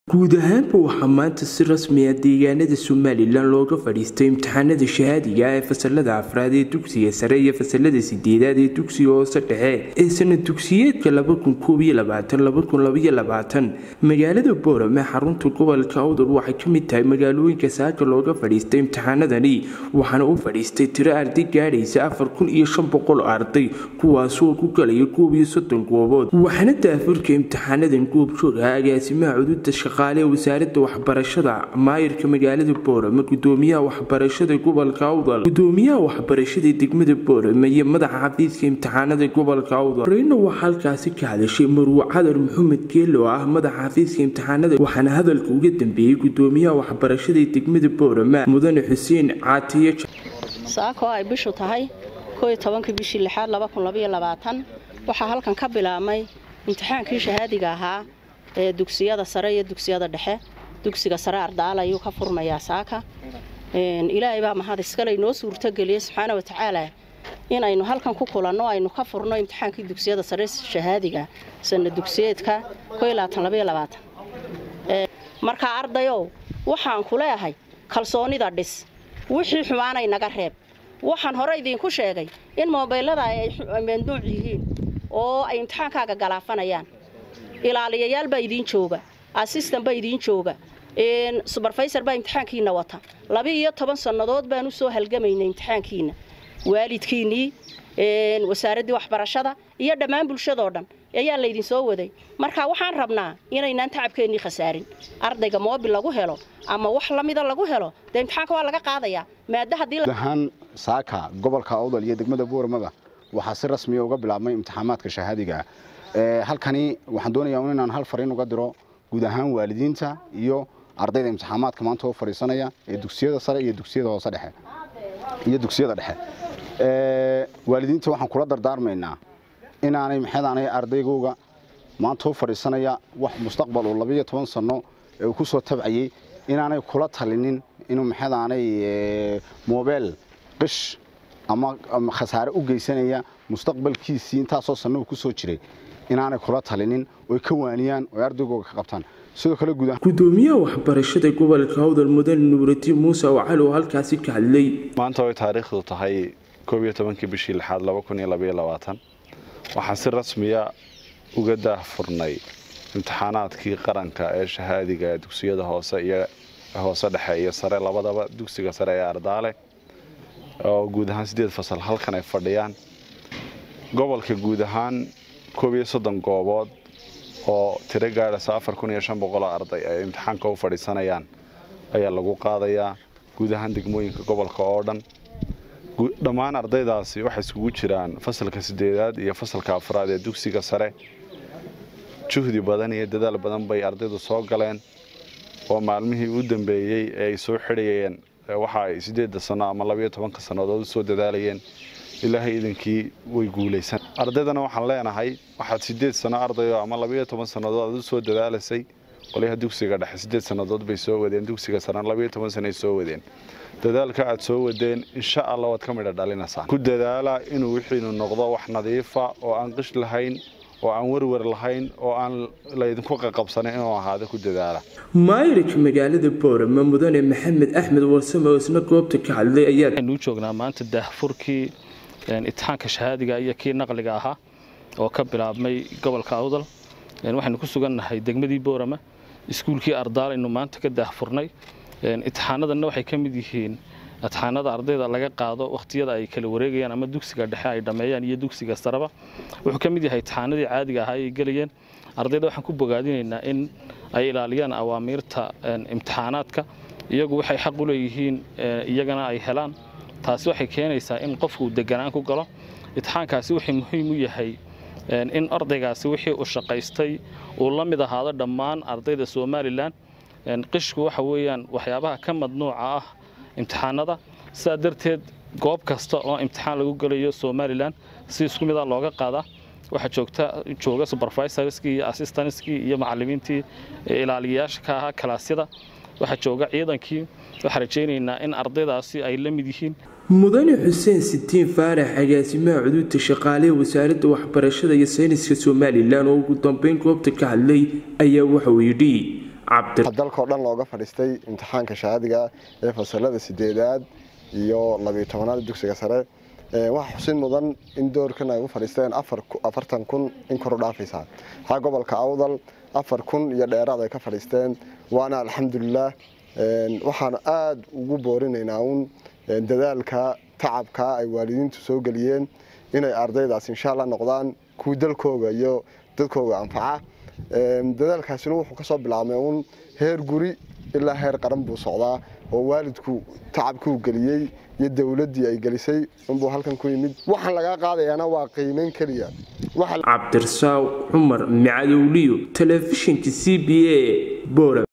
guud ahaanba waxaa maanta si rasmiya deegaanada somalilan looga fadhiistay imtixaanada shahaadiga ee fasalada afraad ee dugsiga sare iyo fasalada sideedaad ee dugsiga hoose dhexe ee sanad dugsiyeedka magaalada boorame xarunta gobolka awdal waxay ka mid tahay magaalooyinka saaka looga fadhiistay imtixaanadani waxaana u fadhiistay tiro arday gaadhaysa afar kun iyo shan boqol arday kuwaasoo ku galaya koob iyo soddon goobood waxaana daafurka imtixaanadan goobjooga agaasimaha cududa shaqaale ee wasaarada waxbarashada maayirka magaalada boorame gudoomiyaha waxbarashada gobolka awdal gudoomiyaha waxbarashada degmada boorame iyo madaxa xafiiska imtixaanada gobolka awdal horeyna waxaa halkaasi ka hadashay marwo cadar maxamed geelo oo ah madaxa xafiiska imtixaanada waxaana hadalka uga dambeeyey gudoomiyaha waxbarashada degmada boorame mudane xuseen caatiye saakoo ay bishu tahay kooiyo tobankii bishii lixaad waxaa halkan ka bilaabmay imtixaankii shahaadiga ahaa ee dugsiyada sare iyo dugsiyada dhexe dugsiga sare ardaal ayuu ka furmayaa saaka ilaahay baa mahad iskale inoo suurtogeliyey subxaana watacaala in aynu halkan ku kulanno aynu ka furno imtixaankii dugsiyada sare shahaadiga sana dugsiyeedka markaa ardayow waxaan ku leeahay kalsoonida dhis wixii xumaanay naga reeb waxaan hore idiinku sheegay in moobeylada ay mamnuuc yihiin oo ay imtixaankaaga galaafanayaan ilaaliyayaal baa idiin jooga assistan baa idiin jooga suberfaysar baa imtixaankiina wata laba iyo toban sannadood baan u soo halgamaynay imtixaankiina waalidkiinnii wasaaraddii waxbarashada iyo dhammaan bulshadoo dhan ayaa laydin soo waday marka waxaan rabnaa inaynaan tacabkeennii khasaarin ardayga moobil lagu helo ama wax lamida lagu helo dee imtixaanka waa laga qaadayaa maada haddiiahaan saaka gobolka awdal iyo degmada booramaba waxaa si rasmiya uga bilaabmay imtixaamaadka shahaadiga halkani waxaan doonayaa inaan hal fariin uga diro guud ahaan waalidiinta iyo ardayda imtixaamaadka maanta oo fadhiisanaya ee dugsiyada sare iyo dugsiyada hoose dhexe iyo dugsiyada dhexe waalidiinta waxaan kula dardaarmaynaa inaanay maxadaanay ardaygooga maanta u fadhiisanaya wax mustaqbal oo labiiyo toban sanno ee uu ku soo tabcayey inaanay kula talinin inuu maxadaanay moobeel qish ama khasaare u geysanaya mustaqbalkiisii intaasoo sanno uu ku soo jiray inaanay kula talinin oy ka waaniyaan oy ardaygooga ka qabtaan sidoo kale gudoomiyaha waxbarashada gobolka awdal mudane nuurati muuse oo cali oo halkaasi ka hadlay maanta way taariikhdu tahay koob iyo tobankii bishii lixaad laba kun iyo labaiyo labaatan waxaan si rasmiya uga daahfurnay imtixaanaadkii qaranka ee shahaadiga ee dugsiyada hoose iyo hoose dhexe iyo sare labadaba dugsiga sare ee ardaale oo guud ahaan siddeed fasal halkan ay fadhiyaan gobolka guud ahaan koob iyo soddon goobood oo tiro gaadhaysa afar kun iyo shan boqoloo arday ay imtixaanka u fadhiisanayaan ayaa lagu qaadayaa guud ahaan degmooyinka gobolka oo dhan dhammaan ardaydaasi waxay iskugu jiraan fasalka sideedaad iyo fasalka afraad ee dugsiga sare juhdi badan iyo dadaal badan bay ardaydu soo galeen oo maalmihii u dambeeyey ee ay soo xidhayeen waxa ay siddeedda sanno ama labayo tobanka sannadood u soo dadaalayeen ilaahay idinkii way guulaysan ardaydana waxaan leenahay waxaad siddeed sanno ardayo ama labayo toban sannadood aad u soo dadaalaysay qolyaha dugsiga dhexe siddeed sannadood bay soo wadeen dugsiga sarena labayo toban sanay soo wadeen dadaalka aad soo wadeen insha allah waad ka midha dhalinaysaan ku dadaala inuu wixiinu noqdo wax nadiifa oo aan qish lahayn oo aan werwer lahayn oo aan laydinku qaqabsanin inuu ahaado ku dadaala maayirka magaalada boorame mudane maxamed axmed warsame oo isna goobta ka hadlay ayaanu joognaa maanta daahfurkii itixaanka shahaadiga iyo kii naqliga ahaa oo ka bilaabmay gobolka awdal waxaynu ku sugannahay degmadii boorame iskuulkii ardaal aynu maanta ka daahfurnay itixaanadanna waxay ka mid yihiin itixaanada ardayda laga qaado wakhtiyada ay kala wareegayaan ama dugsiga dhexe ay dhammeeyaan iyo dugsiga sareba wuxuu ka mid yahay itixaanadii caadiga ahaa ay gelayeen ardayda waxaan ku bogaadinaynaa in ay ilaaliyaan awaamiirta imtixaanaadka iyagu waxay xaq u leeyihiin iyagana ay helaan taasi waxay keenaysaa in qofku deganaan ku galo itixaankaasi wuxuu muhiim u yahay in ardaygaasi wixii uu shaqaystay uu la mid ahaado dhammaan ardayda somalilan qishku waxa weeyaan waxyaabaha ka madnuuca ah imtixaanada sidaa darteed goob kasta oo imtixaan lagu gelayo somalilan si isku mida looga qaadaa waxaa joogta jooga supervisorskii iyo assistanskii iyo macallimiintii ilaaliyayaasha ka ahaa kalaasyada waxaa jooga ciidankii waxaan rajaynaynaa in ardaydaasi ay la mid yihiin mudane xuseen sitiin faarax agaasimaha cuduudta shaqaalehe wasaaradda waxbarashada iyo sayniska somalilan oo ugu dambeyn goobta ka hadlay ayaa wuxuu yidhi dalkao dhan looga fadhiistay imtixaanka shahaadiga ee fasalada sideedaad iyo labiyo tobanaad dugsiga sare waxaa xusin mudan in doorkan ay u fadhiisteen afartan kun in kor u dhaafaysa waxaa gobolka awdal afar kun iyo dheeraad ay ka fadhiisteen waana alxamdulilah waxaan aada ugu boorinaynaa uun dadaalka tacabka ay waalidiintu soo geliyeen inay ardaydaas insha alla noqdaan kuwi dalkooga iyo dadkooga anfaca dadaalkaasina wuxuu kasoo bilaabmay uun heer guri ilaa heer qaran buu socdaa oo waalidku tacabkii uu geliyey iyo dowladdii ay gelisay unbuu halkan ku yimid waxaan lagaa qaadayaana waa qiimeyn keliya cabdirasaaw cumar macadowliyo telefishinka c b a bora